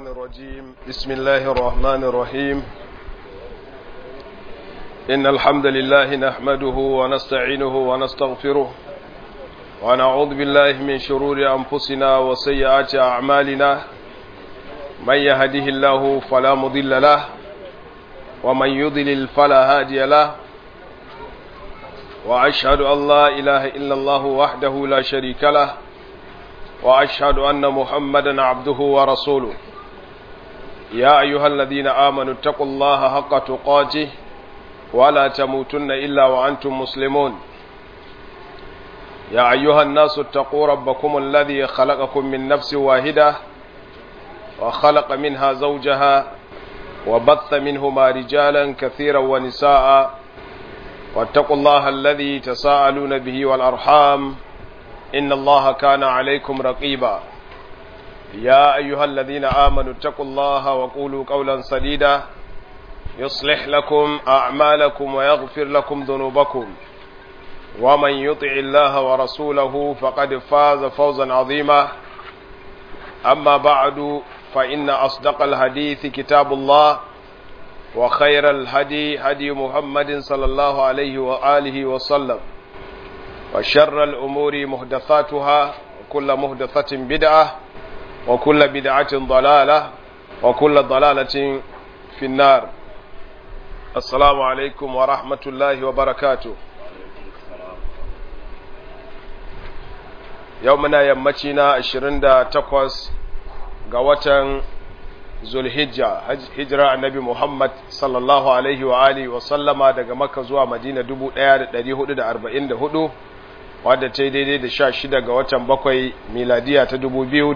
الشيطان الرجيم بسم الله الرحمن الرحيم إن الحمد لله نحمده ونستعينه ونستغفره ونعوذ بالله من شرور أنفسنا وسيئات أعمالنا من يهده الله فلا مضل له ومن يضلل فلا هادي له وأشهد أن لا إله إلا الله وحده لا شريك له وأشهد أن محمدا عبده ورسوله يا أيها الذين آمنوا اتقوا الله حق تقاته ولا تموتن إلا وأنتم مسلمون يا أيها الناس اتقوا ربكم الذي خلقكم من نفس واحدة وخلق منها زوجها وبث منهما رجالا كثيرا ونساء واتقوا الله الذي تساءلون به والأرحام إن الله كان عليكم رقيبا يا أيها الذين آمنوا اتقوا الله وقولوا قولا سديدا يصلح لكم أعمالكم ويغفر لكم ذنوبكم ومن يطع الله ورسوله فقد فاز فوزا عظيما أما بعد فإن أصدق الحديث كتاب الله وخير الهدي هدي محمد صلى الله عليه وآله وسلم وشر الأمور محدثاتها وكل محدثة بدعة وكل بدعة ضلالة وكل ضلالة في النار السلام عليكم ورحمة الله وبركاته يومنا يمتنا عشرين تقوس قوة zulhijja hijira annabi Muhammad sallallahu alaihi wa alihi wa sallama daga Makka zuwa Madina 1444 wadda ta yi daidai da 16 ga watan bakwai miladiya ta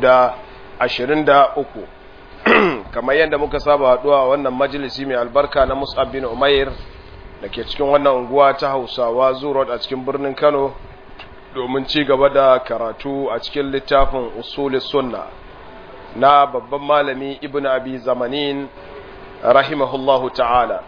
2023 kamar yadda muka saba haduwa wannan majalisi mai albarka na Mus'ab bin Umair da ke cikin wannan unguwa ta Hausawa Zurot a cikin birnin Kano domin ci gaba da karatu a cikin littafin Usulis Sunna na babban malami ibn abi zamanin rahimahullahu ta'ala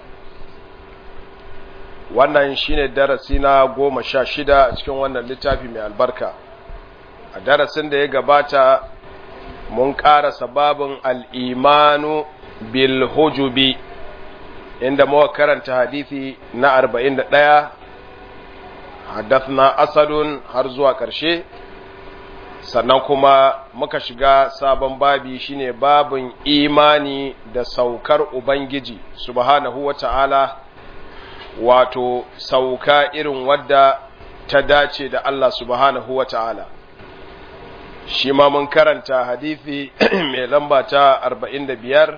wannan shine darasi na goma sha shida a cikin wannan littafi mai albarka a darasin da ya gabata mun ƙara babin al'imanu bil hujubi inda muka karanta hadithi na arba'in da ɗaya haddathna asadun har zuwa ƙarshe sannan kuma muka shiga sabon babi shine babin imani da saukar Ubangiji subhanahu wa ta'ala wato sauka irin wadda ta dace da Allah subhanahu wa ta'ala shi ma mun karanta hadithi mai lamba ta 45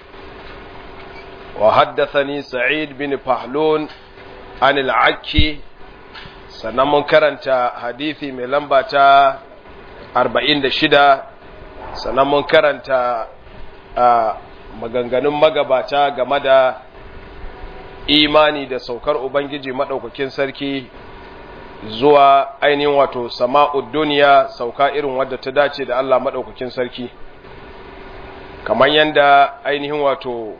wa haddathani sa'id bin fahlun an al'akki sannan mun karanta hadithi mai lamba ta arba'in da shida sannan mun karanta a maganganun magabata game da imani da saukar Ubangiji maɗaukakin sarki zuwa ainihin wato sama'ud duniya sauka irin wadda ta dace da Allah maɗaukakin sarki kamar yadda ainihin wato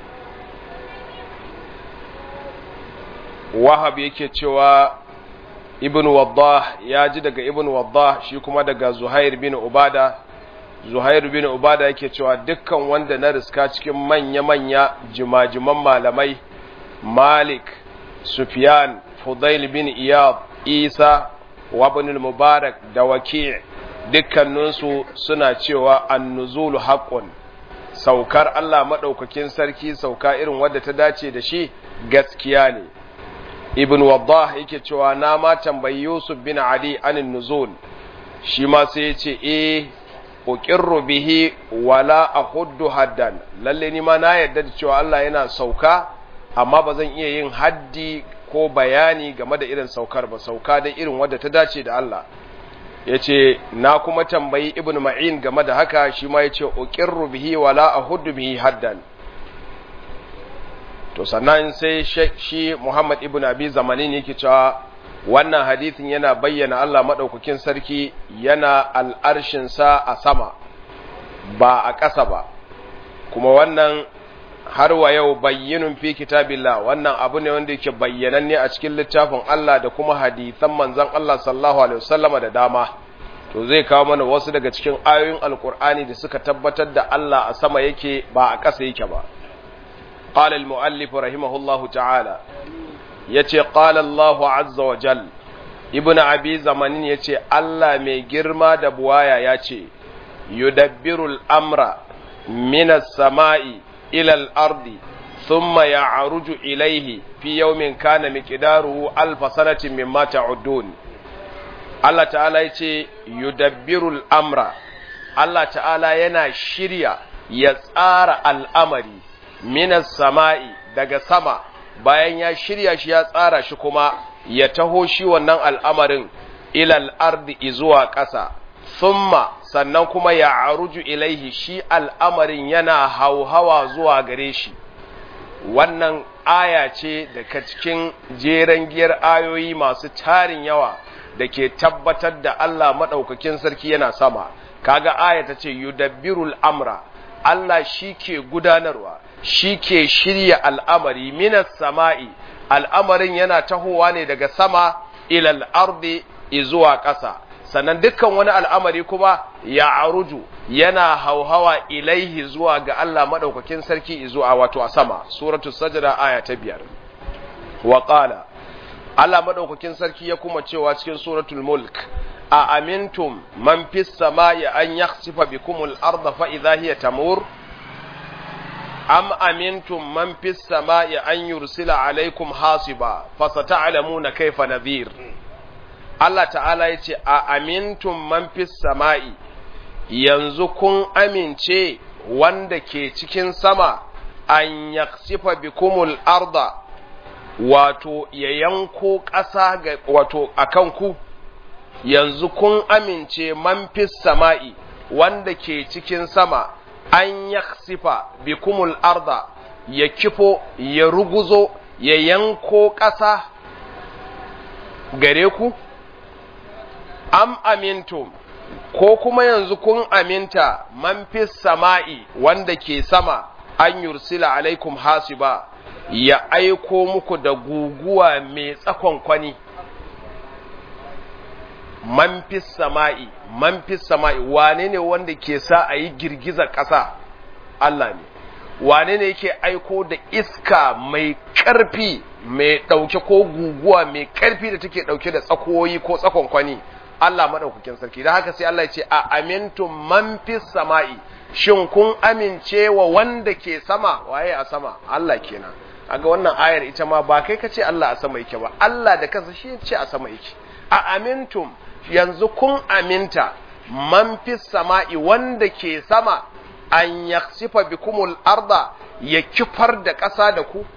wahab yake cewa ibn waddah ya ji daga ibn waddah shi kuma daga zuhair bin ubada zuhair bin ubada yake cewa dukkan wanda na riska cikin manya-manya jimajiman malamai malik sufyan fudail bin iyad isa wa ibn mubarak da waki' dukkaninsu suna cewa annuzulu haqqun saukar Allah madaukakin sarki sauka irin wadda ta dace da shi gaskiya ne ibn waddah yake cewa na ma tambayi yusuf bin ali anin nuzul shi ma sai ya ce eh uqirru bihi wala ahuddu haddan lalle ni ma na yarda da cewa Allah yana sauka amma ba zan iya yin haddi ko bayani game da irin saukar ba sauka da irin wadda ta dace da Allah yace na kuma tambayi ibn ma'in game da haka shi ma yace uqirru bihi wala ahuddu bihi haddan to sannan sai shi Muhammad ibn Abi Zamanin yake cewa wannan hadithin yana bayyana Allah madaukakin sarki yana al'arshin sa a sama ba a ƙasa ba kuma wannan har wa yau bayyinun fi kitabillah wannan abu ne wanda yake bayyananne a cikin littafin Allah da kuma hadithan manzon Allah sallallahu alaihi wasallama da dama to zai kawo mana wasu daga cikin ayoyin alkur'ani da suka tabbatar da Allah a sama yake ba a ƙasa yake ba qala al-muallif rahimahullahu ta'ala yace qala Allahu azza wa jal ibnu abi zamanin yace Allah mai girma da buwaya yace yudabbirul amra minas sama'i ila al-ardi thumma ya'ruju ilayhi fi yawmin kana miqdaruhu alf sanatin mimma ta'udun Allah ta'ala yace yudabbirul amra Allah ta'ala yana shirya ya tsara al'amari minas sama'i daga sama bayan ya shirya shi ya tsara shi kuma ya taho shi wannan al'amarin ilal ardi zuwa ƙasa summa sannan kuma ya aruju ilaihi shi al'amarin yana hauhawa zuwa gare shi wannan aya ce daga cikin jeren giyar ayoyi masu tarin yawa da ke tabbatar da Allah maɗaukakin sarki yana sama kaga aya ta ce yudabbirul amra Allah shi ke gudanarwa shi ke shirya al'amari minas sama'i al'amarin yana tahowa ne daga sama ilal ardi zuwa ƙasa sannan dukkan wani al'amari kuma ya aruju yana hauhawa ilaihi zuwa ga Allah maɗaukakin sarki zuwa wato a sama suratu sajada aya ta biyar wa ƙala Allah maɗaukakin sarki ya kuma cewa cikin suratul mulk a amintum man fis sama'i an yakhsifa bikumul arda fa idha hiya tamur am amintum man fis sama'i an yursila alaikum hasiba fasata'lamuna kaifa nadhir Allah ta'ala yace a amintum man fis sama'i yanzu kun amince wanda ke cikin sama an yaksifa bikumul arda wato ya yanko ƙasa ga wato akan ku yanzu kun amince man fis sama'i wanda ke cikin sama an yaksifa bikumul arda ya kifo ya ruguzo ya yanko ƙasa gare ku am amintum ko kuma yanzu kun aminta man fis sama'i wanda ke sama an yursila alaikum hasiba ya aiko muku da guguwa mai tsakon kwani man fis sama'i man fis sama'i wane ne wanda ke sa a yi girgizar ƙasa Allah ne wane ne yake aiko da iska mai ƙarfi mai ɗauke ko guguwa mai ƙarfi da take ɗauke da tsakoyi ko tsakon kwani Allah maɗaukakin sarki da haka sai Allah ya ce a amintum man fis sama'i shin kun amince wa wanda ke sama waye a sama Allah kenan aga wannan ayar ita ma ba kai kace Allah a sama yake ba Allah da kansa shi ce a sama yake a amintum yanzu kun aminta man fis sama'i wanda ke sama an yaksifa bikumul arda ya kifar da ƙasa da ku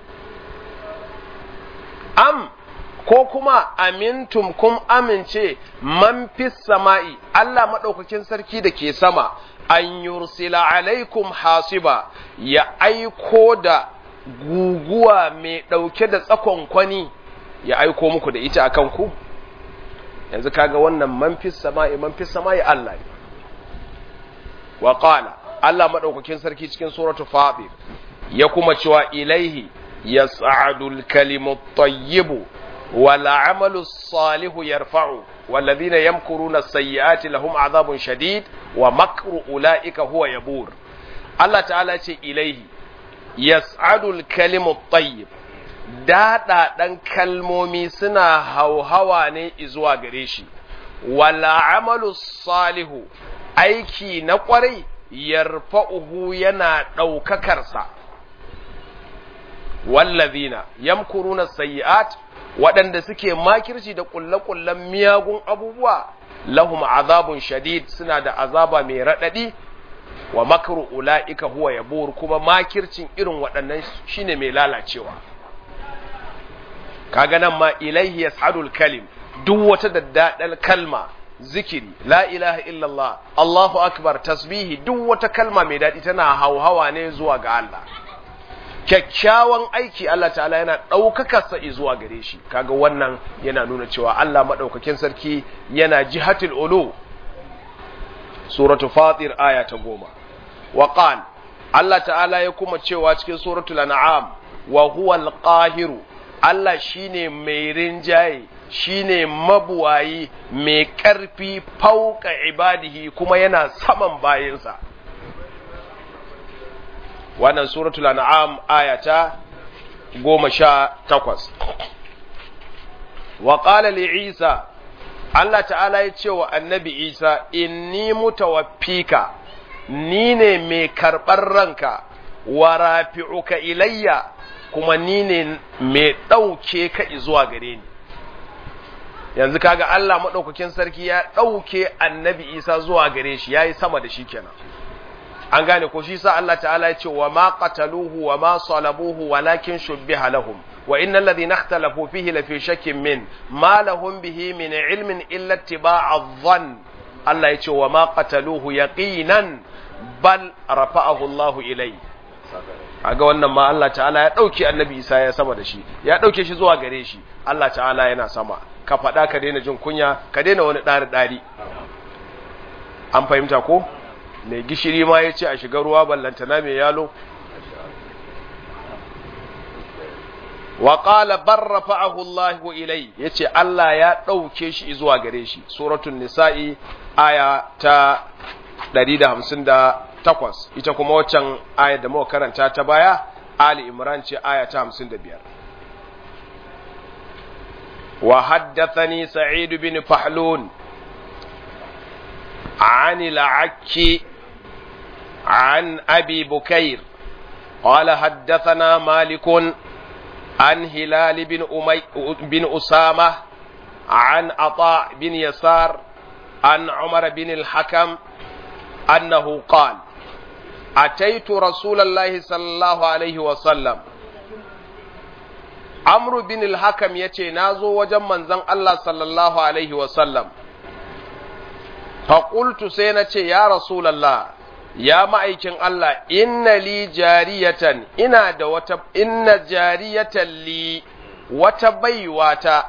am ko kuma amintum kun amince man fis sama'i Allah maɗaukakin sarki da ke sama an yursila alaikum hasiba ya aiko da guguwa mai ɗauke da tsakon kwani ya aiko muku da ita akan ku yanzu kaga wannan man fis sama'i man fis sama'i Allah ne wa qala Allah maɗaukakin sarki cikin suratu fatir ya kuma cewa ilaihi yas'adul kalimut tayyibu والعمل الصالح يرفعه والذين يمكرون السيئات لهم عذاب شديد ومكر أولئك هو يبور الله تعالى يقول إليه يسعد الكلم الطيب daɗa ɗan kalmomi suna hauhawa ne izuwa gare shi, wala amalu salihu aiki na ƙwarai yarfa'uhu yana ɗaukakarsa, wallazina yamkuruna sayyi'at waɗanda suke makirci da ƙulle-ƙullen miyagun abubuwa lahum azabun shadid suna da azaba mai raɗaɗi wa makaru ula'ika huwa yabur kuma makircin irin waɗannan shine mai lalacewa kaga nan ma ilaihi yas'adul kalim duk wata daddadal kalma zikiri la ilaha illallah Allahu akbar tasbihi duk wata kalma mai daɗi tana hauhawa ne zuwa ga Allah kyakkyawan aiki Allah ta'ala yana ɗaukaka sa zuwa gare shi kaga wannan yana nuna cewa Allah maɗaukakin sarki yana jihatul ulu suratu fatir aya ta goma wa qal Allah ta'ala ya kuma cewa cikin suratul an'am wa huwa al-qahiru Allah shine mai rinjaye shine mabuwayi mai ƙarfi fauka ibadihi kuma yana saman bayinsa wannan suratul an'am ayata goma sha takwas wa qala li isa Allah ta'ala ya ce wa annabi isa inni mutawaffika ni ne mai karɓar ranka wa rafi'uka ilayya kuma ni ne mai ɗauke ka zuwa gare ni yanzu kaga Allah maɗaukakin sarki ya ɗauke annabi isa zuwa gare shi ya yi sama da shi kenan an gane ko shi sa Allah ta'ala ya ce wa ma qataluhu wa ma salabuhu walakin shubbiha lahum wa innal ladhina ikhtalafu fihi lafi shakkin min ma lahum bihi min ilmin illa ittiba'a dhann Allah ya ce wa ma qataluhu yaqinan bal rafa'ahu Allah ilai kaga wannan ma Allah ta'ala ya dauke annabi Isa ya sama da shi ya dauke shi zuwa gare shi Allah ta'ala yana sama ka faɗa ka daina jin kunya ka daina wani ɗari ɗari an fahimta ko mai gishiri ma ya ce a shiga ruwa ballantana mai yalo wa qala barrafa'ahu Allah ilai yace Allah ya dauke shi zuwa gare shi suratul nisa'i aya ta 158 ita kuma waccan aya da muka karanta ta baya Ali Imran ce aya ta 55 wa haddathani Sa'id bin Fahlun عن العكي عن أبي بكير قال حدثنا مالك عن هلال بن, أمي بن أسامة عن عطاء بن يسار عن عمر بن الحكم أنه قال أتيت رسول الله صلى الله عليه وسلم عمرو بن الحكم يتي نازو وجمن زن الله صلى الله عليه وسلم فقلت سينتي يا رسول الله ya ma'aikin Allah, inna li jariyatan, ina da wata, inna jariyatan li wata baiwata,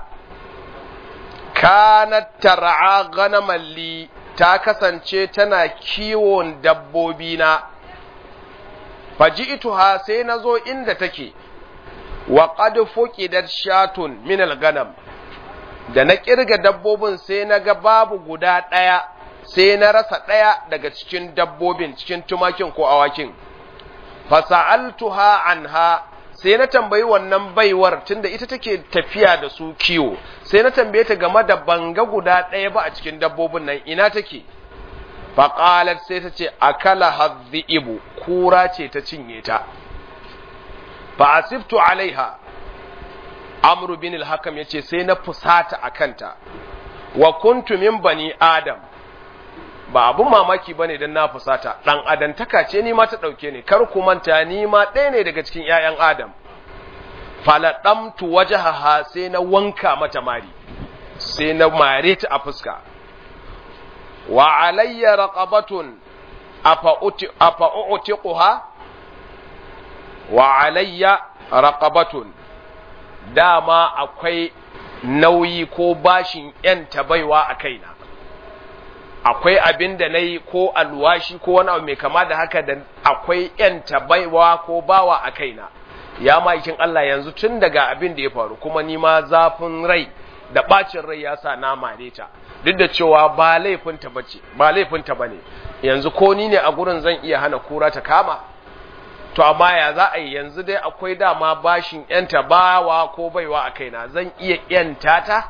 kanat tar'a ganaman li ta kasance tana kiwon dabbobina, faji'tuha sai na zo inda take, wa qad fuqidat shatun min al-ganam da na kirga dabbobin sai na ga babu guda ɗaya sai na rasa ɗaya daga cikin dabbobin cikin tumakin ko awakin fasa'altuha anha sai na tambayi wannan baiwar tunda ita take tafiya da su kiwo sai na tambaye ta game da banga guda ɗaya ba a cikin dabbobin nan ina take faqalat sai ta ce akala hadhibu kura ce ta cinye ta fa asiftu alaiha amru bin al-hakam yace sai na fusata akanta wa kuntu min bani adam ba abun mamaki bane dan na fusata dan adantaka ce ni ma ta dauke ni kar ku manta ni ma ɗaya ne daga cikin ƴaƴan adam faladamtu wajhaha sai na wanka mata mari sai na mare ta a fuska wa alayya raqabatun afa uti afa utiquha wa alayya raqabatun dama akwai nauyi ko bashin ‘yanta baiwa a kaina, akwai abin da na yi ko alwashi ko wani abu mai kama da haka da akwai ‘yanta baiwa ko bawa a kaina, ya maikin Allah yanzu tun daga abin da ya faru kuma ni ma zafin rai da ɓacin rai ya sa na mare ta, duk da cewa ba laifinta ba ce, ba laifinta ba ne, yanzu ko ni ne a gurin zan iya hana kura ta kama. to amma ya za a yi yanzu dai akwai dama bashin yanta bawa ko baiwa a kaina zan iya yanta ta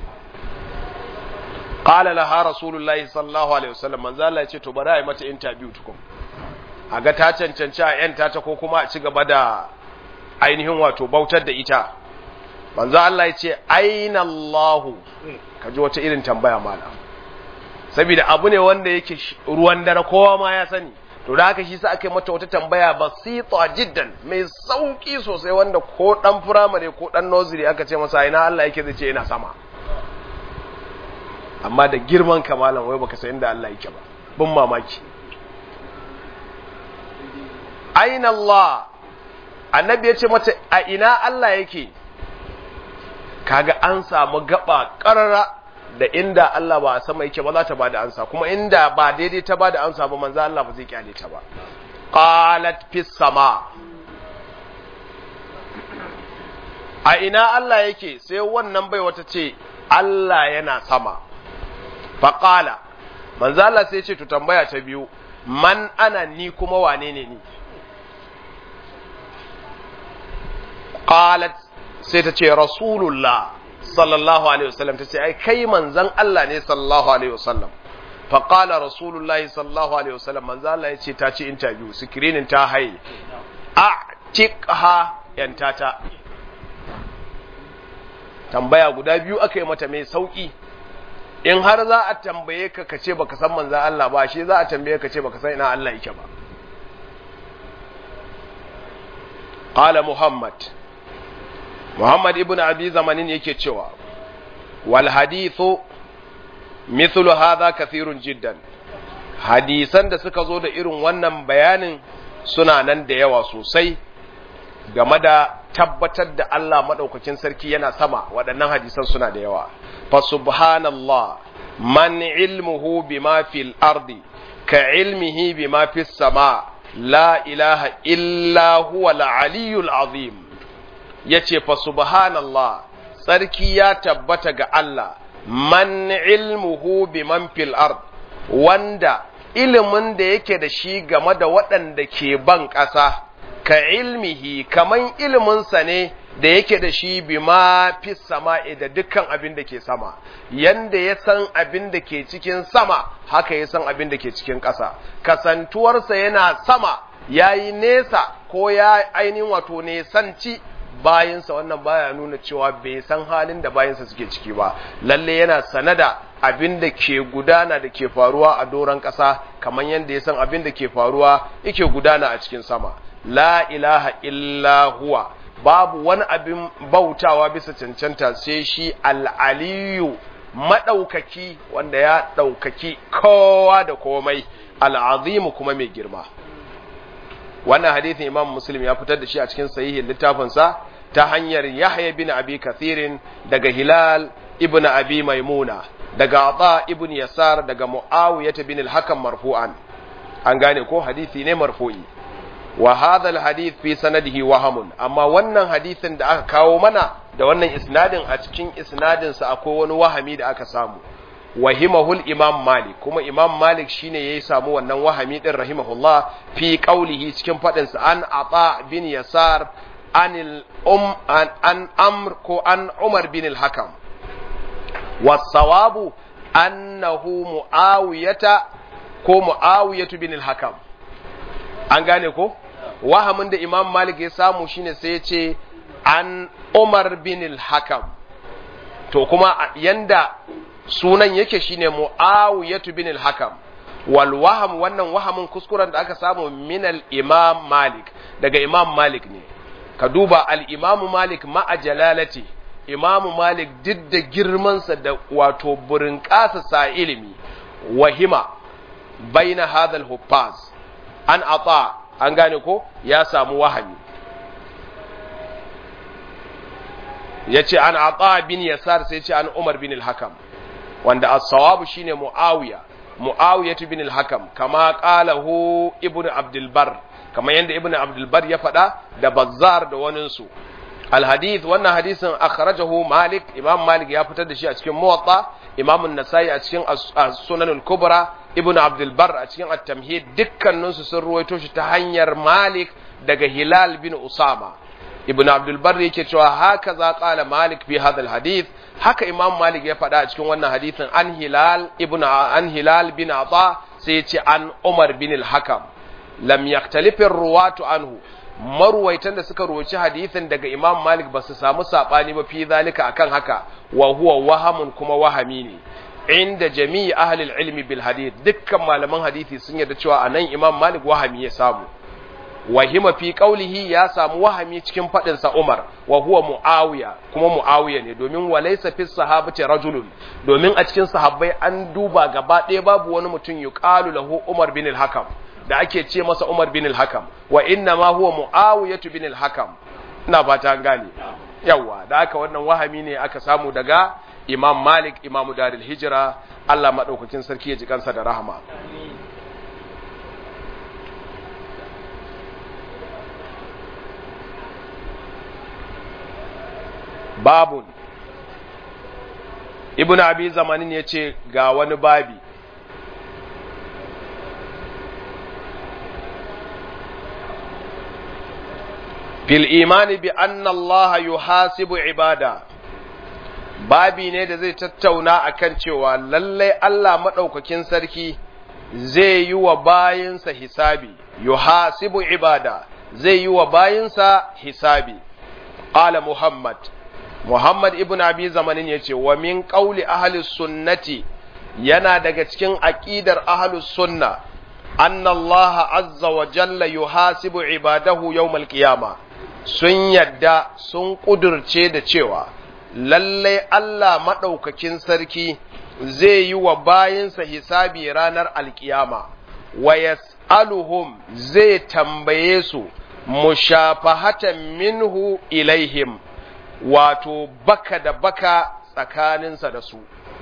qala laha rasulullahi sallallahu alaihi wasallam manzo Allah ya ce to bari a yi mata interview tukun a ga ta cancanci a yanta ta ko kuma a ci gaba da ainihin wato bautar da ita manzo Allah ya ce aina Allah kaji wata irin tambaya mala saboda abu ne wanda yake ruwan dare kowa ma ya sani to da haka shi sa aka yi mata wata tambaya basita jiddan mai sauki sosai wanda ko dan firamare ko dan nursery aka ce masa ina Allah yake zai ce ina sama amma da girman kamalan wai baka san inda Allah yake ba bin mamaki aina Allah annabi ya ce mata a ina Allah yake kaga an samu gaba karara da inda Allah ba a sama yake ba za ta bada ansa kuma inda ba daidai ta bada ansa ba manzo Allah ba zai kyale ta ba qalat fis sama a ina Allah yake sai wannan bai wata ce Allah yana sama faqala manzo Allah sai ce to tambaya ta biyu man ana ni kuma wane ne ni qalat sai ta ce rasulullah sallallahu alaihi wasallam ta ce ai kai manzon Allah ne sallallahu alaihi wasallam fa qala rasulullahi sallallahu alaihi wasallam manzo Allah ya ce ta ci interview screening ta haye a tikha yantata tambaya guda biyu aka yi mata mai sauki in har za a tambaye ka ka ce baka san manzan Allah ba shi za a tambaye ka ce baka san ina Allah yake ba qala muhammad muhammad ibn abi zamanin yake cewa wal hadithu mithlu hadha kathirun jiddan hadisan da suka zo da irin wannan bayanin suna nan da yawa sosai game da tabbatar da Allah maɗaukakin sarki yana sama waɗannan hadisan suna da yawa fa subhanallah man ilmuhu bima fil ardi ka ilmihi bima fis sama la ilaha illa huwa al-aliyyul azim yace fa subhanallah sarki ya tabbata ga Allah man ilmuhu biman fil ard wanda ilimin da yake da shi game da waɗanda ke ban ƙasa ka ilmihi kaman iliminsa ne da yake da shi bima fi sama'i da dukkan abin da ke sama yanda ya san abin da ke cikin sama haka ya san abin da ke cikin ƙasa kasantuwarsa yana sama ya yi nesa ko ya ainihin wato nesanci bayansa wannan baya nuna cewa bai san halin da bayansa suke ciki ba lalle yana sanada abin da ke gudana da ke faruwa a doron ƙasa kamar yadda ya san abin da ke faruwa yake gudana a cikin sama la ilaha illa huwa babu wani abin bautawa bisa cancanta sai shi al'aliyu maɗaukaki wanda ya ɗaukaki kowa da komai al'azimu kuma mai girma wannan hadithin imam muslim ya fitar da shi a cikin sahihin littafinsa ta hanyar yahya bin abi kathirin daga hilal ibn abi maimuna daga ata ibn yasar daga muawiyah bin al-hakam marfu'an an gane ko hadisi ne marfu'i wa hadha al-hadith fi sanadihi wahamun amma wannan hadisin da aka kawo mana da wannan isnadin a cikin isnadin sa akwai wani wahami da aka samu wahimahul imam malik kuma imam malik shine yayi samu wannan wahami din rahimahullah fi qaulihi cikin fadin sa an ata bin yasar anil um an, an amr ko an umar bin al-hakam was-sawabu annahu muawiyata ko muawiyatu bin al-hakam an gane ko wahamin da imam malik ya samu shine sai ya ce an umar bin al-hakam to kuma yanda sunan yake shine muawiyatu bin al-hakam wal waham wannan wahamin kuskuren da aka samu min al-imam malik daga imam malik ne ka duba al-imam malik ma'a jalalati imam malik duk da girmansa da wato burin sa ilimi wahima baina hadha al-huffaz an ata an gane ko ya samu wahami ya ce an ata bin yasar sai ce an umar bin al-hakam wanda as-sawabu shine muawiya muawiya bin al-hakam kama qalahu ibnu abdul bar kama yanda ibnu abdul bar ya faɗa da bazzar da wanin su al-hadith wannan hadisin akhrajahu malik imam malik ya fitar da shi a cikin muwatta imam an-nasai a cikin sunan al-kubra ibn abdul bar a cikin at-tamhid dukkaninsu sun ruwaito shi ta hanyar malik daga hilal bin usama ibn abdul bar yake cewa haka za qala malik fi hadha hadith haka imam malik ya faɗa a cikin wannan hadithin an hilal ibn an hilal bin ata sai ya ce an umar bin al-hakam lam yaktalif ruwatu anhu marwaitan da suka ruwaci hadithin daga imam malik ba su samu sabani ba fi zalika akan haka wa huwa wahamun kuma wahami ne inda jami'i ahlul ilmi bil hadith dukkan malaman hadisi sun yarda cewa anan imam malik wahami ya samu wahima fi qaulihi ya samu wahami cikin fadin sa umar wa huwa muawiya kuma muawiya ne domin walaysa fi sahabati rajulun domin a cikin sahabbai an duba gaba ɗaya babu wani mutum yuqalu lahu umar bin al-hakam da ake ce masa umar bin al-hakam wa inna ma huwa muawiyatu bin al-hakam ina fata gane yawa da haka wannan wahami ne aka samu daga imam malik imamu daril hijira Allah maɗaukakin sarki ya ji kansa da rahama babun ibn abi zamanin ya ce ga wani babi fil imani bi anna allaha yuhasibu ibada babi ne da zai tattauna akan cewa lallai Allah maɗaukakin sarki zai yi wa bayinsa hisabi yuhasibu ibada zai yi wa bayinsa hisabi qala muhammad muhammad ibn abi zamanin yace wa min qawli ahli sunnati yana daga cikin aqidar ahli sunna anna Allah azza wa jalla yuhasibu ibadahu yawmal qiyama sun yadda sun kudurce da cewa lallai Allah maɗaukakin sarki zai yi wa bayinsa hisabi ranar alkiyama, wa yas'aluhum zai tambaye su mushafahatan minhu ilaihim, wato baka da baka tsakaninsa da su.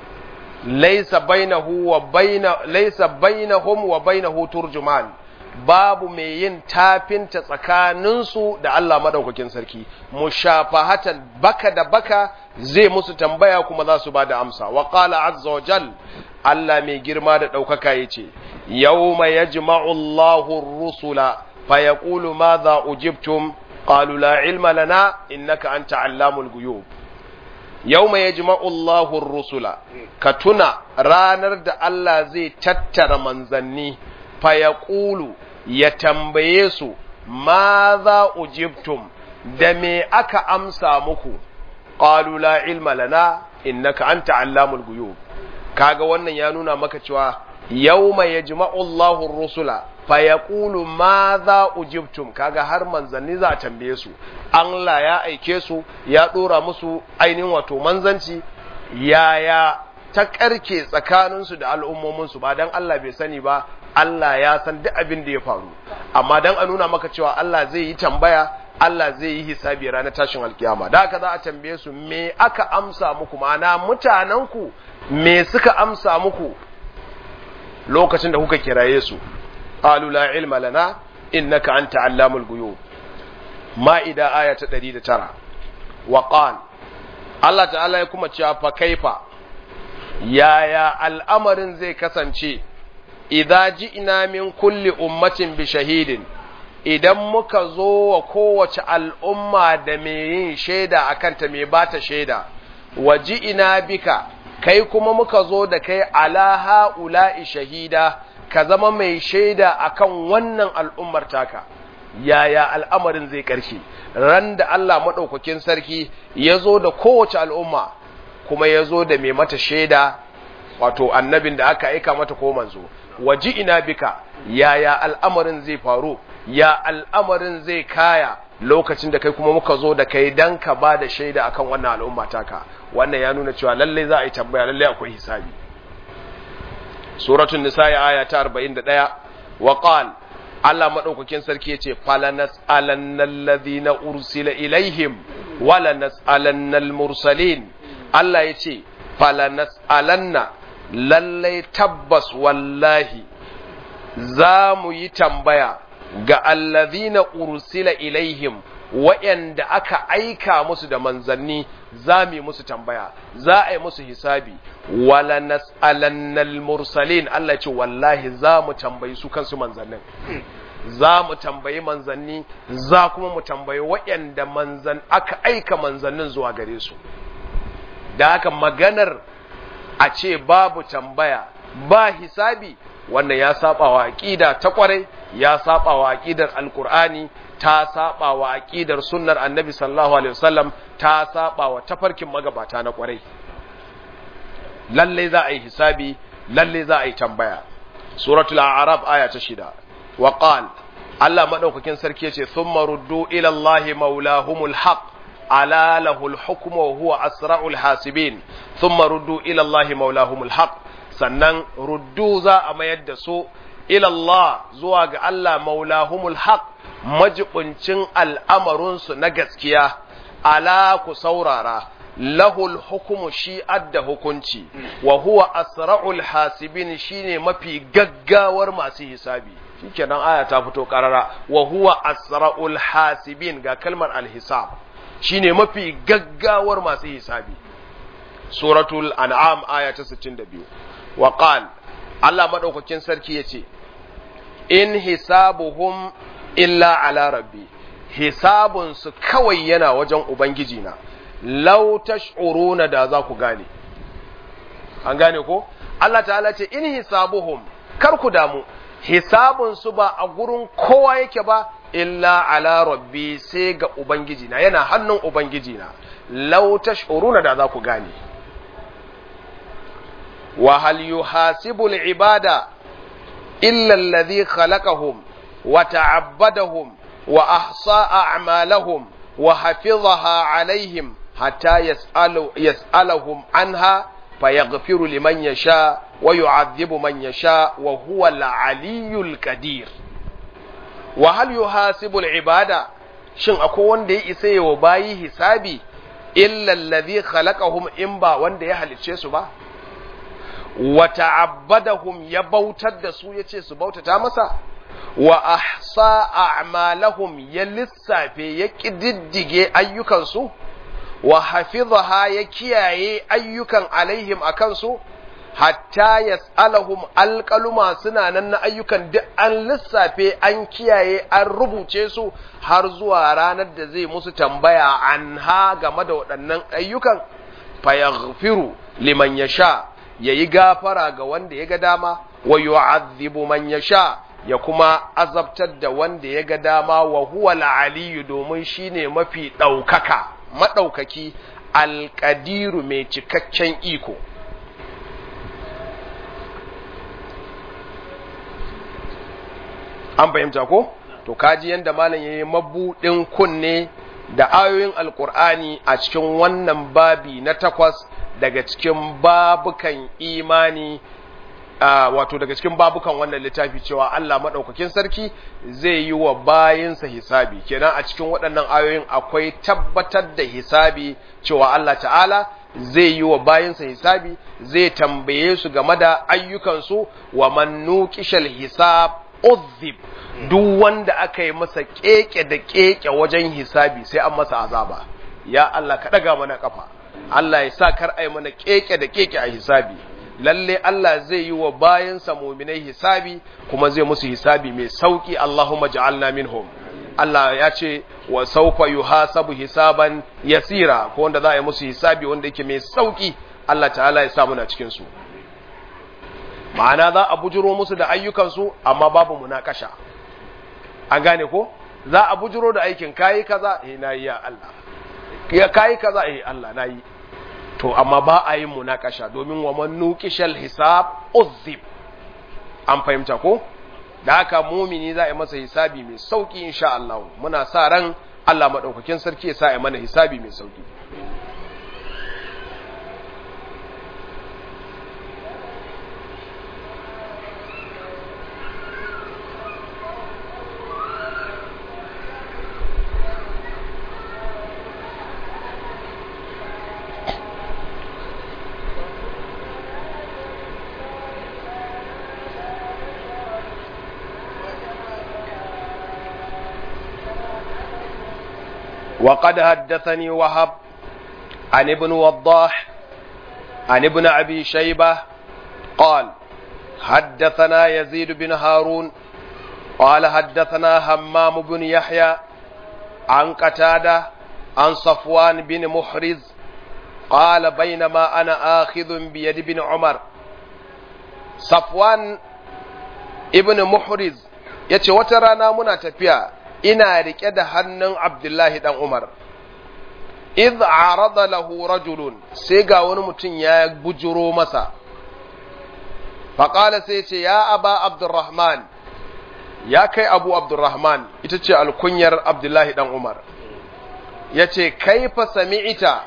Laisa bainahu wa baina laisa bainahum wa bainahu turjuman babu mai yin tafinta tsakaninsu da Allah madaukakin sarki mushafahatan baka da baka zai musu tambaya kuma za su ba da amsa wa qala azza wa jal Allah mai girma da ɗaukaka yace yawma yajma'u Allahu ar-rusula fa yaqulu madha ujibtum qalu la ilma lana innaka anta allamul ghuyub yawma yajma'u Allahu ar-rusula ka tuna ranar da Allah zai tattara manzanni fa yaqulu ya tambaye su ma za ujibtum da me aka amsa muku qalu la ilma lana innaka anta allamul ghuyub kaga wannan ya nuna maka cewa yawma yajma'u Allahu ar-rusula fa yaqulu ma za ujibtum kaga har manzanni za a tambaye su Allah ya aike su ya dora musu ainihin wato manzanci yaya ta karke tsakaninsu da al'ummominsu ba dan Allah bai sani ba Allah ya san duk abin da ya faru amma dan a nuna maka cewa Allah zai yi tambaya Allah zai yi hisabi ranar tashin alkiyama da haka za a tambaye su me aka amsa muku ma'ana mutanenku me suka amsa muku lokacin da kuka kiraye su qalu la ilma lana innaka anta allamul ghuyub ma'ida aya ta 109 wa qal Allah ta'ala ya kuma cewa fa kaifa yaya al'amarin zai kasance idza ji'na min kulli ummatin bi shahidin idan muka zo wa kowace al'umma da mai yin shaida akan ta mai bata shaida wa ji'na bika kai kuma muka zo da kai ala ha'ula'i shahida ka zama mai shaida akan wannan al'ummar taka yaya al'amarin zai ƙarshe ran da Allah maɗaukakin sarki ya zo da kowace al'umma kuma ya zo da mai mata shaida wato annabin da aka aika mata ko manzo waji ina bika yaya al'amarin zai faru ya al'amarin zai kaya lokacin da kai kuma muka zo da kai dan ka ba da shaida akan wannan al'umma taka wannan ya nuna cewa lallai za a yi tambaya lallai akwai hisabi suratul nisa aya ta 41 wa qala Allah madaukakin sarki yace falanas alannal ladina ursila ilaihim wala nas'alannal mursalin Allah yace falanas alanna lallai tabbas wallahi za mu yi tambaya ga allazina ursila ilaihim wa'yanda aka aika musu da manzanni za mu yi musu tambaya za a yi musu hisabi wala nas'alannal mursalin Allah ce wallahi za mu tambayi su kansu manzannin za mu tambayi manzanni za kuma mu tambayi waɗanda manzan aka aika manzannin zuwa gare su da haka maganar a ce babu tambaya ba hisabi wannan ya saba wa aqida ta kwarai ya saba wa aqidar alqur'ani ta saba wa aqidar sunnar annabi sallallahu alaihi wasallam ta saba wa tafarkin magabata na kwarai lalle za a yi hisabi lalle za a yi tambaya suratul a'raf aya ta shida wa qal Allah madaukakin sarki yace thumma ruddu ila allahi maulahumul haqq ala lahul hukmu wa huwa asra'ul hasibin thumma ruddu ila allahi maulahumul haqq sannan ruddu za a mayar da su ila Allah zuwa ga Allah maulahumul haqq majibuncin al'amarunsu na gaskiya ala ku saurara lahul hukumu shi adda hukunci wa huwa asra'ul hasibin shine mafi gaggawar masu hisabi shikenan aya ta fito karara wa huwa asra'ul hasibin ga kalmar alhisab shine mafi gaggawar masu hisabi suratul an'am aya ta 62 wa qal Allah madaukakin sarki yace in hisabuhum illa ala rabbi hisabun su kawai yana wajen ubangiji na law tash'uruna da za ku gane an gane ko Allah ta'ala ce in hisabuhum kar ku damu hisabun su ba a gurin kowa yake ba illa ala rabbi sai ga ubangiji na yana hannun ubangiji na law tash'uruna da za ku gane wa hal yuhasibu al-ibada illa alladhi khalaqahum wa ta'abbadahum wa ahsa a'malahum wa hafizaha alaihim hatta yas'alu yas'alahum anha fayaghfiru liman yasha wa yu'adhibu man yasha wa huwa al-aliyyul qadir wa hal yuhasibu al-ibada shin akwai wanda ya isa yawa bayi hisabi illa alladhi khalaqahum in ba wanda ya halicce su ba wa ta'abbadahum ya bautar da su yace su bautata masa wa ahsa a'malahum ya lissafe ya kididdige ayyukansu wa hafizaha ya kiyaye ayyukan alaihim akan su hatta yas'alahum alqaluma suna nan na ayyukan duk an lissafe an kiyaye an rubuce su har zuwa ranar da zai musu tambaya anha game da waɗannan ayyukan fayaghfiru liman yasha yayi gafara ga wanda ya ga dama wa yu'adhibu man yasha ya kuma azabtar da wanda ya ga dama wa huwa al-aliyyu domin shine mafi ɗaukaka maɗaukaki alƙadiru mai cikakken iko an fahimta ko to kaji yanda malam yayi mabudin kunne da ayoyin alkur'ani a cikin wannan babi na takwas daga cikin babukan imani Uh, wato daga cikin babukan wannan littafi cewa Allah maɗaukakin sarki zai yi wa bayinsa hisabi kenan a cikin waɗannan ayoyin akwai tabbatar da hisabi cewa Allah ta'ala zai yi wa bayinsa hisabi zai tambaye su game da ayyukansu wa man nuqishal hisab uzib duk wanda aka yi masa keke da keke wajen hisabi sai an masa azaba ya Allah ka ɗaga mana kafa Allah ya sa kar ai mana keke da keke a hisabi lalle Allah zai yi wa bayansa muminai hisabi kuma zai musu hisabi mai sauki Allahumma ja'alna minhum Allah ya ce wa saufa yuhasabu hisaban yasira ko wanda za a yi musu hisabi wanda yake mai sauki Allah ta'ala ya sa muna cikin su ma'ana za a bujuro musu da ayyukansu amma babu munakasha an gane ko za a bujuro da aikin kayi kaza eh nayi ya Allah ya kayi kaza eh Allah nayi to amma ba a yin munakasha domin wa man nuqishal hisab uzib an fahimta ko da haka mumini za a yi masa hisabi mai sauki insha Allah muna sa ran Allah madaukakin sarki ya sa ya mana hisabi mai sauki وقد حدثني وهب عن ابن وضاح عن ابن أبي شيبة قال حدثنا يزيد بن هارون قال حدثنا همام بن يحيى عن قتادة عن صفوان بن محرز قال بينما أنا آخذ بيد بن عمر صفوان ابن محرز yace wata rana muna tafiya ina rike da hannun Abdullahi dan Umar idh arada lahu rajulun sai ga wani mutum ya bujuro masa faqala sai ce ya aba Abdurrahman ya kai Abu Abdurrahman ita ce alkunyar Abdullahi dan Umar yace kaifa sami'ita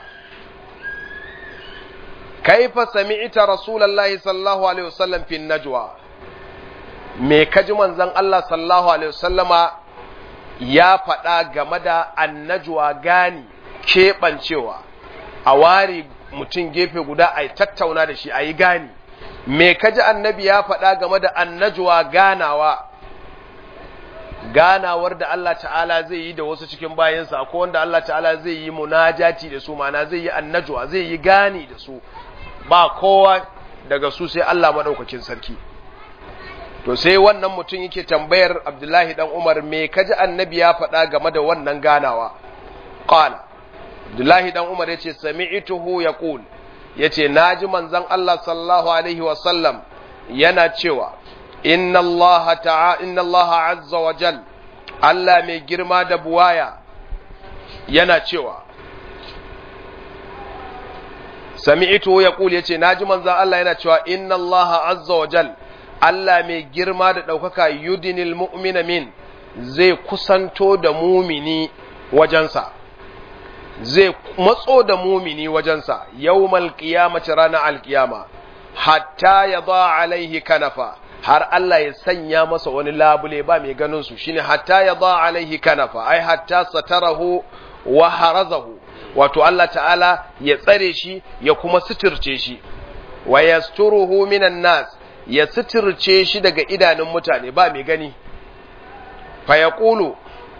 kaifa sami'ita rasulullahi sallallahu alaihi wasallam fi najwa me kaji manzon Allah sallallahu alaihi wasallama ya faɗa game da annajwa gani keɓancewa a ware mutum gefe guda a tattauna da shi a yi gani me kaji annabi ya faɗa game da annajwa ganawa ganawar da Allah ta'ala zai yi da wasu cikin bayansa akwai wanda Allah ta'ala zai yi munajati da su ma'ana zai yi annajwa zai yi gani da su ba kowa daga su sai Allah madaukakin sarki to sai wannan mutum yake tambayar Abdullahi dan Umar me kaji annabi ya faɗa game da wannan ganawa qala Abdullahi dan Umar yace sami'tuhu yaqul yace naji manzon Allah sallallahu alaihi wa sallam yana cewa inna Allah ta'a inna Allah azza wa jal Allah mai girma da buwaya yana cewa sami'tu yaqul yace naji manzon Allah yana cewa inna Allah azza wa jal Allah mai girma da daukaka yudinil mu'mina min zai kusanto da mumini wajensa zai matso da mumini wajensa yawmal qiyamati ranar alqiyama hatta yadha alaihi kanafa har Allah ya sanya masa wani labule ba mai ganin su shine hatta yadha alaihi kanafa ai hatta satarahu wa harazahu wato Allah ta'ala ya tsare shi ya kuma suturce shi wa yasturuhu minan nas ya suturce shi daga idanun mutane ba mai gani fa yaqulu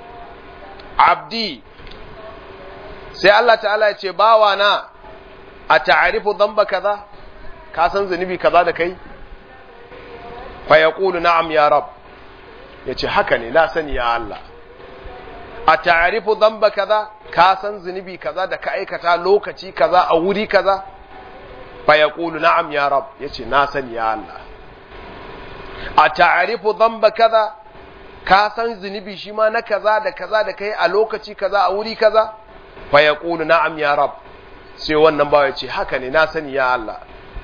abdi sai Allah ta'ala ya ce bawa na a ta'arifu dhanba kaza ka san zunubi kaza da kai fa yaqulu na'am ya rab yace haka ne na sani ya Allah a ta'arifu dhanba kaza ka san zunubi kaza da ka aikata lokaci kaza a wuri kaza fa yaqulu na'am ya rab yace na sani ya Allah a ta'arifu dhanba kaza ka san zunubi shi ma na kaza da kaza da kai a lokaci kaza a wuri kaza fa yaqulu na'am ya rab sai wannan bawa yace haka ne na sani ya Allah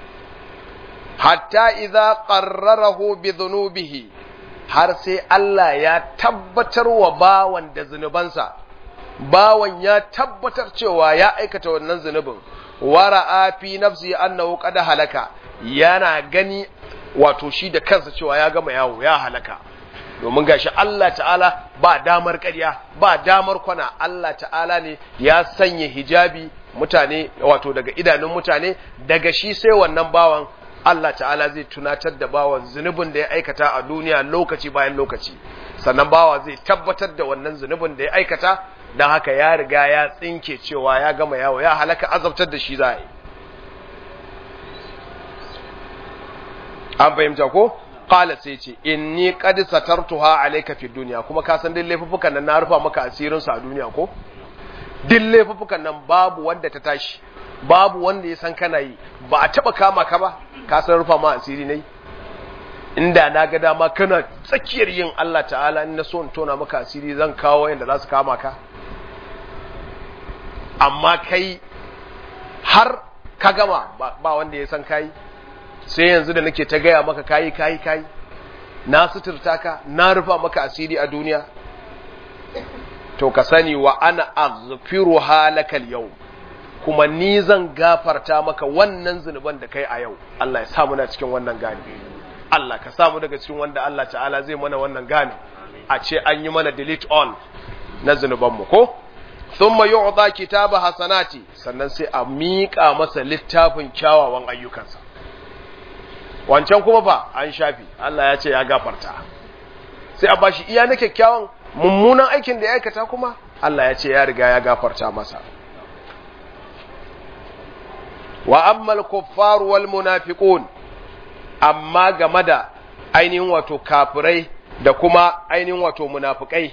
hatta idza qarrarahu bi dhunubihi har sai Allah ya tabbatar wa bawan da zunubansa bawan ya tabbatar cewa ya aikata wannan zunubin wara'a fi nafsi annahu qad halaka yana gani wato shi da kansa cewa ya gama yawo ya halaka domin gashi Allah ta'ala ba damar ƙarya ba damar kwana Allah ta'ala ne ya sanya hijabi mutane wato daga idanun mutane daga shi sai wannan bawan Allah ta'ala zai tunatar da bawan zunubin da ya aikata a duniya lokaci bayan lokaci sannan bawa zai tabbatar da wannan zunubin da ya aikata don haka ya riga ya tsinke cewa ya gama yawo ya halaka azabtar da shi za a yi an fahimta ko qala sai ce inni qad satartuha alayka fi dunya kuma ka san duk laifuffukan nan na rufa maka asirin su a duniya ko duk laifuffukan nan babu wanda ta tashi babu wanda ya san kana yi ba a taba kama ka ba ka san rufa ma asiri ne inda na ga dama kana tsakiyar yin Allah ta'ala in na so in tona maka asiri zan kawo yanda za su kama ka amma kai har ka gama ba wanda ya san kai sai yanzu da nake ta gaya maka kayi kayi kayi na suturta ka na rufa maka asiri a duniya to ka sani wa ana aghfiru halakal yau kuma ni zan gafarta maka wannan zunuban da kai a yau Allah ya samu na cikin wannan gani Allah ka samu daga cikin wanda Allah ta'ala zai mana wannan gani a ce an yi mana delete all na zunubanmu ko thumma yu'ta kitaba hasanati sannan sai a miƙa masa littafin kyawawan ayyukansa wancan kuma fa an shafi Allah ya ce ya gafarta sai a bashi iya na kyakkyawan mummunan aikin da ya aikata kuma Allah ya ce ya riga ya gafarta masa wa ammal kuffar wal munafiqun amma game da ainihin wato kafirai da kuma ainihin wato munafikai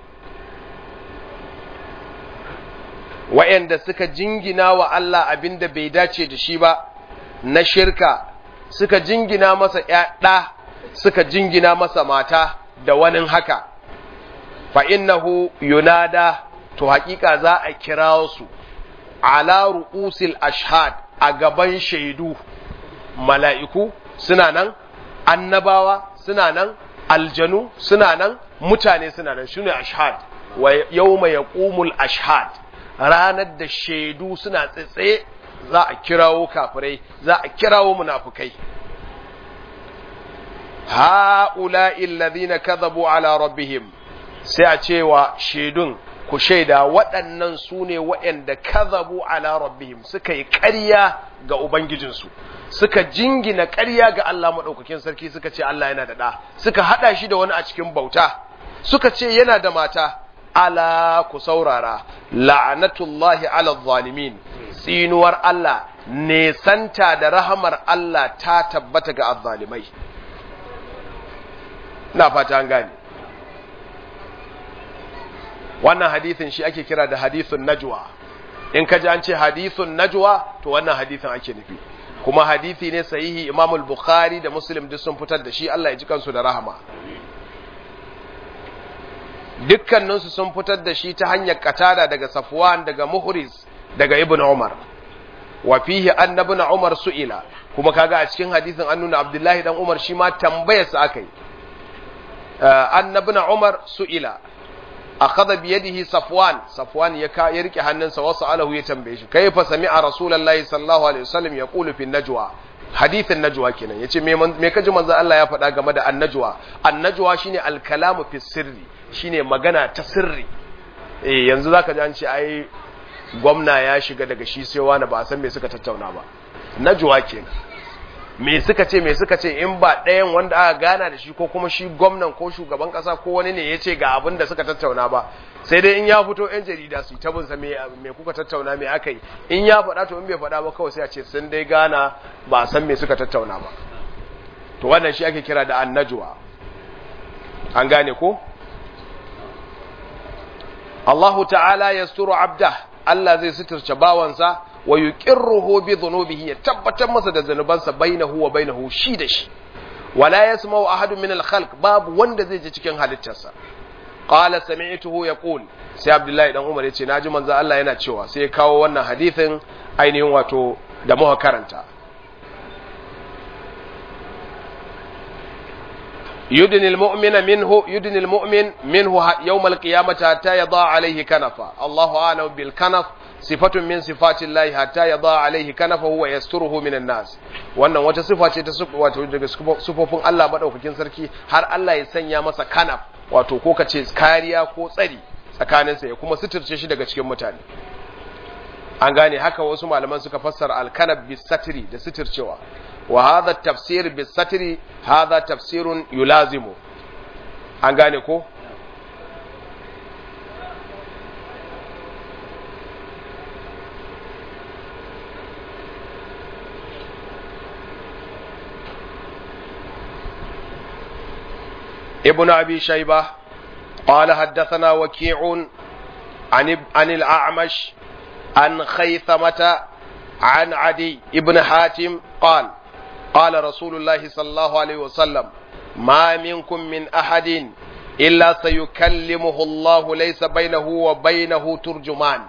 wa'anda suka jingina wa Allah abinda bai dace da shi ba na shirka suka jingina masa ɗa suka jingina masa mata da wani haka fa innahu yunada to hakika za a kira su ala ru'usil ashhad a gaban shaidu mala'iku suna nan annabawa suna nan aljanu suna nan mutane suna nan shine ashhad wa yawma yaqumul ashhad ranar da shaidu suna tsitsaye za a kirawo kafirai za a kirawo munafukai ha'ula'i alladhina kadhabu ala rabbihim sai a cewa shaidun ku shaida waɗannan su ne waɗanda kadhabu ala rabbihim suka yi ƙarya ga ubangijinsu suka jingina ƙarya ga Allah maɗaukakin sarki suka ce Allah yana da ɗa suka haɗa shi da wani a cikin bauta suka ce yana da mata ala ku saurara la'anatullahi ala zalimin tsinuwar Allah nesanta da rahamar Allah ta tabbata ga azzalimai na fata an gane wannan hadithin shi ake kira da hadithun najwa in ka ji an ce hadithun najwa to wannan hadithin ake nufi kuma hadithi ne sahihi Imam al-Bukhari da Muslim duk sun fitar da shi Allah ya ji kansu da rahama dukkaninsu sun fitar da shi ta hanyar katada daga Safwan daga Muhriz daga Ibn Umar wa fihi annabuna Umar su'ila kuma kaga a cikin hadisin an nuna Abdullahi dan Umar shi ma tambayarsa akai annabuna Umar su'ila akhadha bi yadihi Safwan Safwan ya ka ya rike hannunsa wasu alahu ya tambaye shi kayfa sami'a Rasulullahi sallallahu alaihi wasallam yaqulu fi najwa hadithin najwa kenan yace me me kaji manzo Allah ya faɗa game da annajwa annajwa shine al-kalamu fi sirri shine magana ta sirri eh yanzu zaka ji an ce ai gwamna ya shiga daga shi sai wani ba a san me suka tattauna ba najwa kenan me suka ce me suka ce in ba ɗayan wanda aka gana da shi ko kuma shi gwamnan ko shugaban ƙasa ko wani ne ya ce ga abin da suka tattauna ba sai dai in ya fito yan jarida su ta binsa me kuka tattauna me aka yi in ya faɗa to in bai faɗa ba kawai sai a ce sun dai gana ba a san me suka tattauna ba to wannan shi ake kira da annajwa an gane ko Allahu ta'ala yasturu abdah Allah zai suturce bawansa wa yuqirruhu bi dhunubihi ya tabbatar masa da zanubansa bainahu wa bainahu shi da shi wala yasma'u ahadun min al-khalq babu wanda zai ji cikin halittarsa qala sami'tuhu yaqul sai Abdullahi dan Umar yace naji manzo Allah yana cewa sai ya kawo wannan hadithin ainihin wato da muka karanta يدن المؤمن منه يدن المؤمن منه يوم القيامة حتى يضع عليه كنفا الله أعلم بالكنف صفة من صفات الله حتى يضع عليه كنفه ويستره من الناس wannan wata sifa ce ta wato daga sufofin Allah madaukakin sarki har Allah ya sanya masa kanaf wato ko kace kariya ko tsari tsakaninsa ya kuma suturce shi daga cikin mutane an gane haka wasu malaman suka fassara alkanab bisatri da suturcewa وهذا التفسير بالستر هذا تفسير يلازم an gane ko ابن أبي شيبة قال حدثنا وكيع عن, عن الأعمش عن خيثمة عن عدي ابن حاتم قال قال رسول الله صلى الله عليه وسلم ما منكم من أحد إلا سيكلمه الله ليس بينه وبينه ترجمان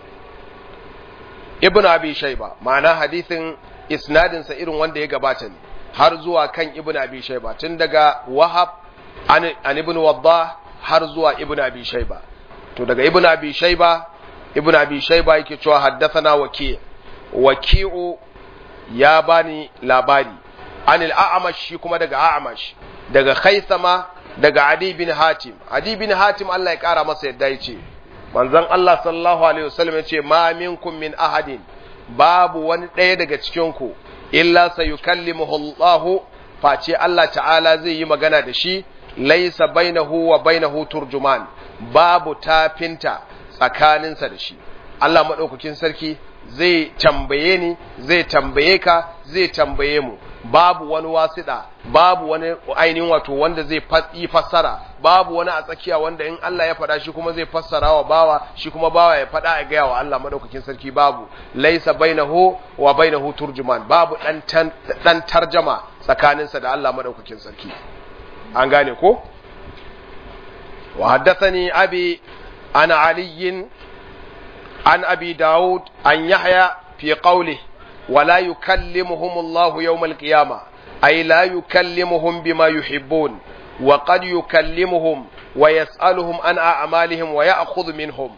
ابن أبي شيبة معنى حديث إسناد سئر وانده يقباتني har zuwa kan ibn abi shayba tun daga wahab an, an ibn waddah har zuwa ibn abi shayba to daga ibn abi shayba ibn abi shayba yake cewa haddathana waki waki'u ya bani labari anil a'amash shi kuma daga a'amash daga khaisama daga adi bin hatim adi bin hatim Allah ya kara masa yadda ya ce manzon Allah sallallahu alaihi wasallam ya ce ma minkum min ahadin babu wani ɗaya daga cikin ku illa sayukallimuhu Allah face Allah ta'ala zai yi magana da shi laisa bainahu wa bainahu turjuman babu tafinta tsakaninsa da shi Allah madaukakin sarki zai tambaye ni zai tambaye ka zai tambaye mu babu wani wasiɗa babu wani ainihin wato wanda zai yi fassara babu wani a tsakiya wanda in Allah ya faɗa shi kuma zai fassara wa bawa shi kuma bawa ya faɗa a gaya wa Allah madaukakin sarki babu laisa bainahu wa bainahu turjuman babu dan dan tarjama tsakaninsa da Allah madaukakin sarki an gane ko wa haddathani abi ana aliyin عن أبي داود أن يحيى في قوله ولا يكلمهم الله يوم القيامة أي لا يكلمهم بما يحبون وقد يكلمهم ويسألهم عن أعمالهم ويأخذ منهم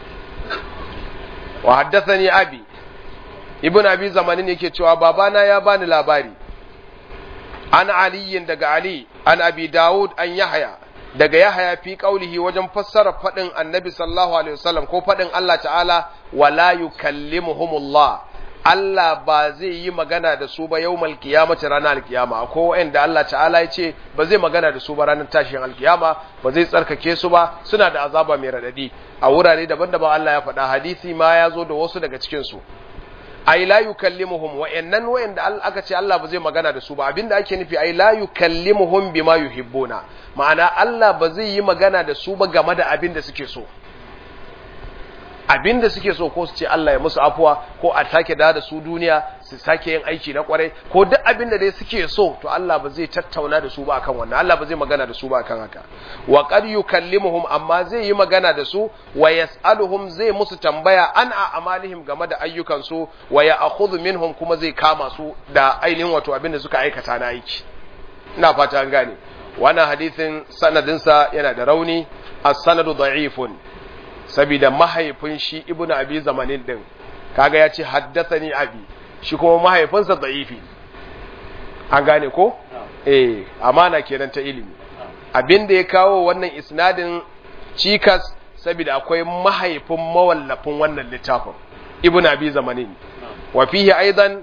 وحدثني أبي ابن أبي زمان yake cewa babana ya bani labari an aliyin daga Ali an abi Dawud an Yahya daga Yahaya fi qaulihi wajen fassara fadin Annabi sallallahu alaihi wasallam ko fadin Allah ta'ala wala yukallimuhumullah Allah ba zai yi magana da su ba yawmal qiyamati ranar alkiyama ko wanda Allah ta'ala ya ce ba zai magana da su ba ranar tashin alkiyama ba zai tsarkake su ba suna da azaba mai radadi a wurare daban-daban Allah ya faɗa hadisi ma ya zo da wasu daga cikin su ai la yukallimuhum wa'annan wa'anda aka ce Allah ba zai magana da su ba abinda ake nufi ai la yukallimuhum bima yuhibbuna ma'ana Allah ba zai yi magana da su ba game da abin da suke so abin da suke so ko su ce Allah ya musu afuwa ko a sake da da su duniya su sake yin aiki na kwarai ko duk abin da dai suke so to Allah ba zai tattauna da su ba akan wannan Allah ba zai magana da su ba akan haka wa qad yukallimuhum amma zai yi magana da su wa yas'aluhum zai musu tambaya an a amalihim game da ayyukan su wa ya'khudhu minhum kuma zai kama su da ainihin wato abin da suka aikata na aiki ina fata an gane wannan hadisin sanadinsa yana da rauni as-sanadu da'ifun saboda mahaifin shi ibnu abi zamanin din kaga ya ce haddathani abi shi kuma mahaifinsa da'ifi an gane ko eh amana kenan ta ilimi abin da ya kawo wannan isnadin cikas saboda akwai mahaifin mawallafin wannan littafin ibnu abi zamanin wa fihi aidan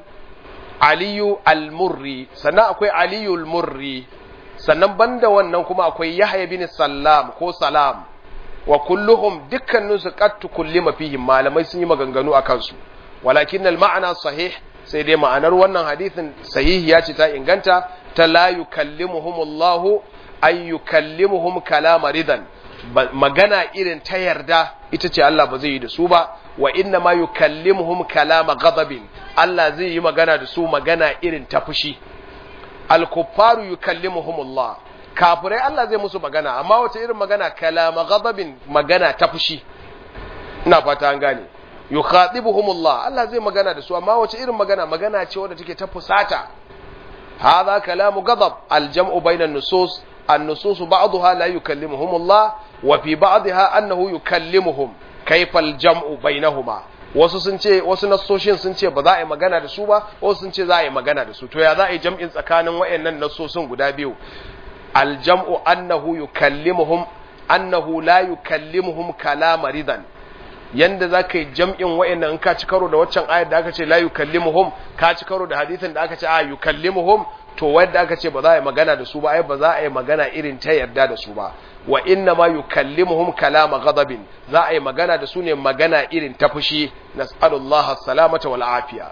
aliyu al-murri sannan akwai aliyu al-murri sannan banda wannan kuma akwai yahya bin sallam ko salam wa kulluhum dukkaninsu qad tukullima fihim malamai sun yi maganganu a kansu walakin al-ma'ana sahih sai dai ma'anar wannan hadithin sahihi ya ce ta inganta ta la yukallimuhumullahu ay yukallimuhum kalama ridan magana irin ta yarda ita ce Allah ba zai yi da su ba wa inna ma yukallimuhum kalama ghadabin Allah zai yi magana da su magana irin ta fushi al-kuffaru yukallimuhumullah kafirai Allah zai musu magana amma wata irin magana kalama ghadabin magana ta fushi ina fata an gane yukhatibuhumullah Allah zai magana da su amma wace irin magana magana ce wadda take ta fusata hadha kalamu ghadab aljam'u bainan nusus an-nusus ba'daha la yukallimuhumullah wa fi ba'daha annahu yukallimuhum kayfa aljam'u bainahuma wasu sun ce wasu nassoshin sun ce ba za a yi magana da su ba wasu sun ce za a yi magana da su to ya za a yi jam'in tsakanin wayannan nassosin guda biyu aljam'u annahu yukallimuhum annahu la yukallimuhum kalama ridan yanda za ka yi jam'in wa'annan in ka ci karo da waccan ayar da aka ce la yukallimuhum ka ci karo da hadisin da aka ce a yukallimuhum to wanda aka ce ba za a yi magana da su ba ai ba za a yi magana irin ta yarda da su ba wa inna ma yukallimuhum kalama ghadabin za a yi magana da su ne magana irin ta fushi nas'alullaha salamata wal afiya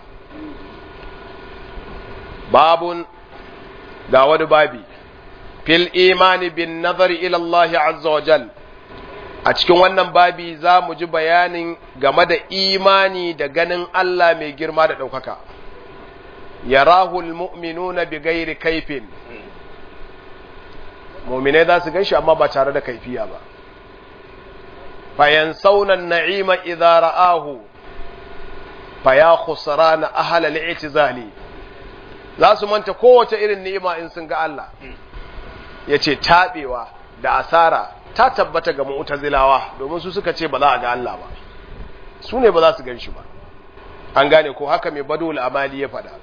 babun ga wani babi fil imani bin nazari ila Allah azza wa jal a cikin wannan babi za mu ji bayanin game da imani da ganin Allah mai girma da ɗaukaka yarahu almu'minuna bi ghairi kaifin mu'minai za su ganshi amma ba tare da kaifiya ba fayansawna an-na'ima idza ra'ahu faya khusrana ahla al-i'tizali za su manta kowace irin ni'ima in sun ga Allah yace tabewa da asara ta tabbata ga mu'tazilawa domin su suka ce ba za a ga Allah ba su ne ba za su gan shi ba an gane ko haka mai badul amali ya faɗa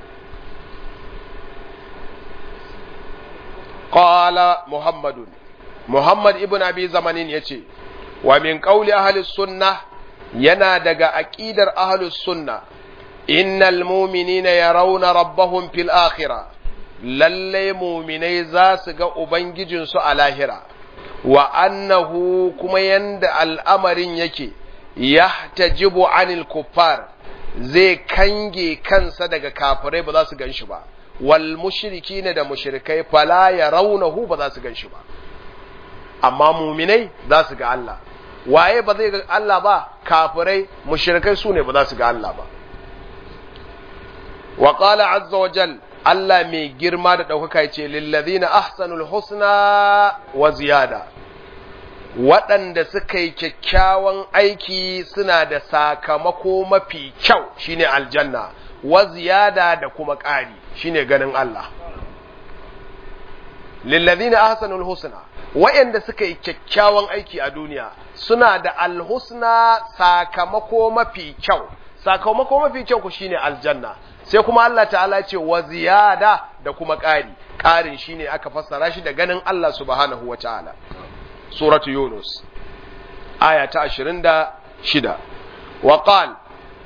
qala muhammadun muhammad ibn abi zamanin yace wa min qawli ahli sunnah yana daga aqidar ahli sunnah innal mu'minina yarawna rabbahum fil akhirah lalle mu'minai za su ga ubangijinsu a lahira wa annahu kuma yanda al'amarin yake yahtajibu anil kuffar zai kange kansa daga kafirai ba za su ganshi ba wal mushrikina da mushrikai fala yarawnahu ba za su ganshi ba amma muminai za su ga Allah waye ba zai ga Allah ba kafirai mushrikai su ne ba za su ga Allah ba wa qala azza wa jal Allah mai girma da ɗaukaka ce lillazina ahsanul husna wa ziyada waɗanda suka yi kyakkyawan aiki suna da sakamako mafi kyau shine aljanna wa ziyada da kuma ƙari shine ganin Allah lillazina ahsanul husna waɗanda suka yi kyakkyawan aiki a duniya suna da alhusna sakamako mafi kyau sakamako mafi kyau ku shine aljanna sai kuma Allah ta'ala ce wa ziyada da kuma ƙari ƙarin shine aka fassara shi da ganin Allah subhanahu wa ta'ala suratu yunus aya ta 26 wa qal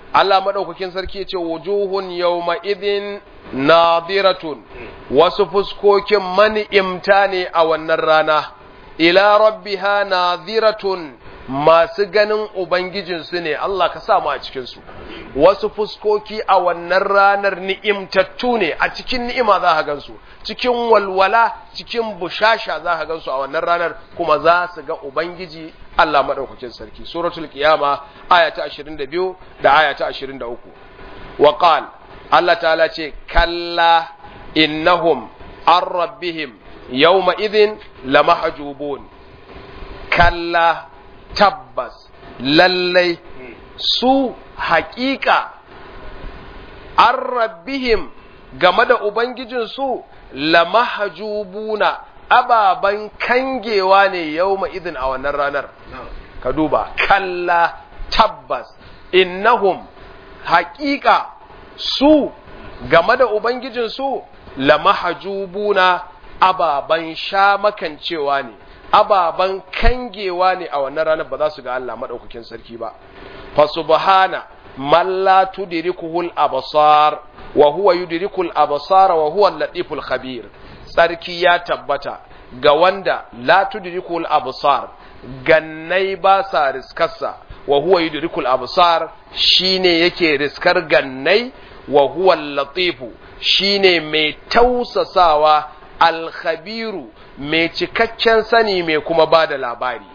Allah madaukakin sarki ya ce wujuhun yawma idhin nadiratun wasu fuskokin mani'imta ne a wannan rana ila rabbiha nadiratun masu ganin ubangijinsu ne Allah ka sa mu a cikinsu wasu fuskoki a wannan ranar ni'imtattu ne a cikin ni'ima za ka gansu cikin walwala cikin bushasha za ka gansu a wannan ranar kuma za su ga ubangiji Allah madaukakin sarki suratul qiyama aya ta 22 da aya ta 23 wa qal Allah ta'ala ce kalla innahum an rabbihim yawma idhin lamahjubun kalla tabbas lallai su haƙiƙa an rabbihim game da Ubangijinsu lamahjubuna ababen kangewa ne yau idin a wannan ranar. Ka duba, kalla tabbas innahum haƙiƙa su game da Ubangijinsu lamahjubuna ababen sha makancewa ne. ababan kangewa ne a wannan ranar ba za su ga Allah maɗaukakin sarki ba fa subhana man la tudrikuhul absar wa huwa yudrikul absar wa huwa al-latiful khabir sarki ya tabbata ga wanda la tudrikul absar gannai ba sa riskarsa wa huwa yudrikul absar shine yake riskar gannai wa huwa al-latifu shine mai tausasawa al-khabiru mai cikakken sani mai kuma ba da labari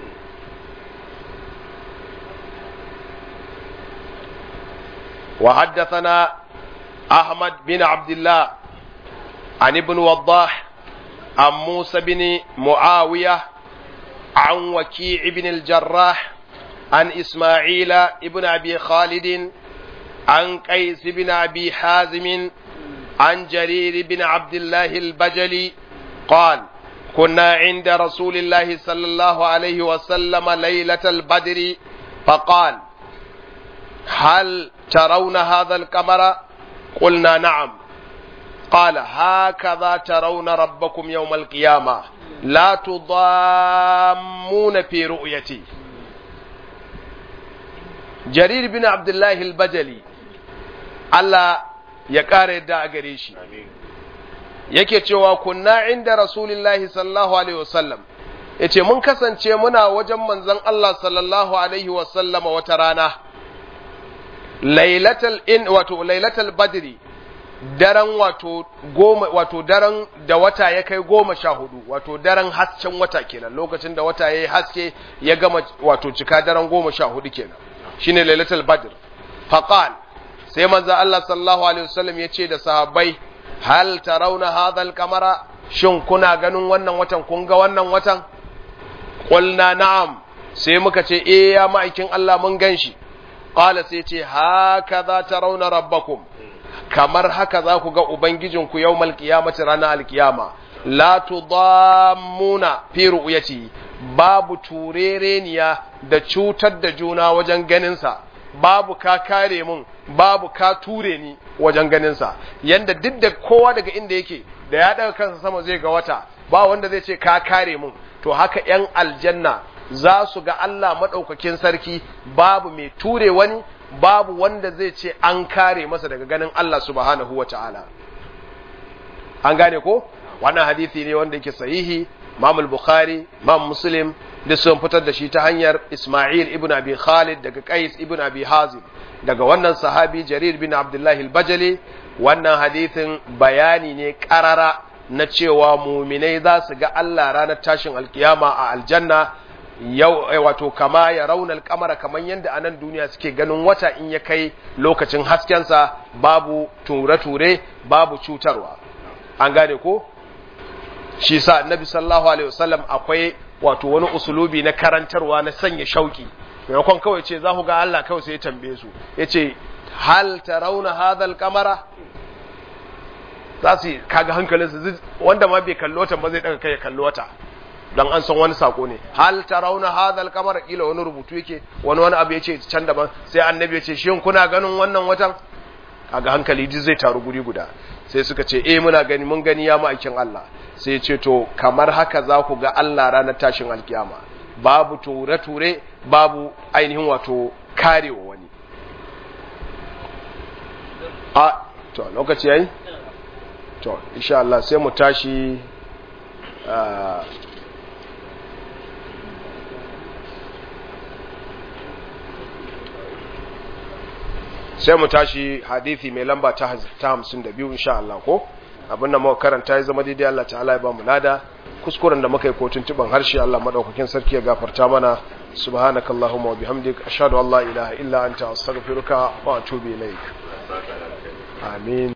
وحدثنا أحمد بن عبد الله عن ابن وضاح عن موسى بن معاوية عن وكيع بن الجراح عن إسماعيل ابن أبي خالد عن قيس بن أبي حازم عن جرير بن عبد الله البجلي قال كنا عند رسول الله صلى الله عليه وسلم ليلة البدر فقال هل ترون هذا القمر قلنا نعم قال هكذا ترون ربكم يوم القيامة لا تضامون في رؤيتي جرير بن عبد الله البجلي الله يقارئ دا أغريشي yake cewa kunna inda rasulillahi sallallahu alaihi wasallam yace mun kasance muna wajen manzon Allah sallallahu alaihi wasallama wata rana lailatul in wato lailatul badri daren wato goma wato daren da wata ya kai goma sha hudu wato daren hasken wata kenan lokacin da wata ya yi haske ya gama wato cika daren goma sha hudu kenan shine lailatul badr faqal sai manzo Allah sallallahu alaihi wasallam ya ce da sahabbai hal tarawna hadha al-qamara shin kuna ganin wannan watan kun ga wannan watan qulna na'am sai muka ce eh ya ma'aikin Allah mun ganshi qala sai ce hakaza tarawna rabbakum kamar haka za ku ga ubangijinku yawmal qiyamati ranar alkiyama la tudammuna fi ru'yati babu turereniya da cutar da juna wajen ganinsa babu ka kare mun babu ka ture ni wajen ganinsa yanda duk da kowa daga inda yake da ya daga kansa sama zai ga wata ba wanda zai ce ka kare mun to haka ‘yan aljanna za su ga Allah maɗaukakin sarki babu mai ture wani babu wanda zai ce an kare masa daga ganin Allah subhanahu wa ta'ala an gane ko wannan hadithi ne wanda yake sahihi Imam Bukhari Imam Muslim da sun fitar da shi ta hanyar Ismail ibn Abi Khalid daga Qais ibn Abi Hazim daga wannan sahabi Jarir bin Abdullah al-Bajali wannan hadithin bayani ne karara na cewa muminai za su ga Allah ranar tashin alkiyama a aljanna yau wato kama ya raunar kamara kamar yadda a nan duniya suke ganin wata in ya kai lokacin haskensa babu ture-ture babu cutarwa an gane ko shi sa annabi sallallahu alaihi wasallam akwai wato wani usulubi na karantarwa na sanya shauki maimakon kawai ce za ku ga Allah kawai sai ya tambaye su ya ce hal tarawna hadha al-qamara za su kaga hankalinsu wanda ma bai kallo wata ba zai daga kai ya kallo wata dan an san wani sako ne hal tarawna hadha al-qamara kila wani rubutu yake wani wani abu yace can daban sai annabi yace shin kuna ganin wannan watan kaga hankali duk zai taru guri guda sai suka ce eh muna gani mun gani ya ma'aikin Allah sai ya ce to kamar haka za ku ga Allah ranar tashin alkiyama babu ture-ture babu ainihin wato karewa wani a to lokaci yayi to insha Allah sai mu tashi sai mu tashi hadithi mai lamba ta hamsin da biyu insha Allah ko abin da muka karanta ya zama daidai Allah ta'ala ya ba mu lada kuskuren da muka yi ko tuntuban harshe Allah madaukakin sarki ya gafarta mana subhanakallahumma wa bihamdik ashhadu an la ilaha illa anta astaghfiruka wa atubu ilaik amin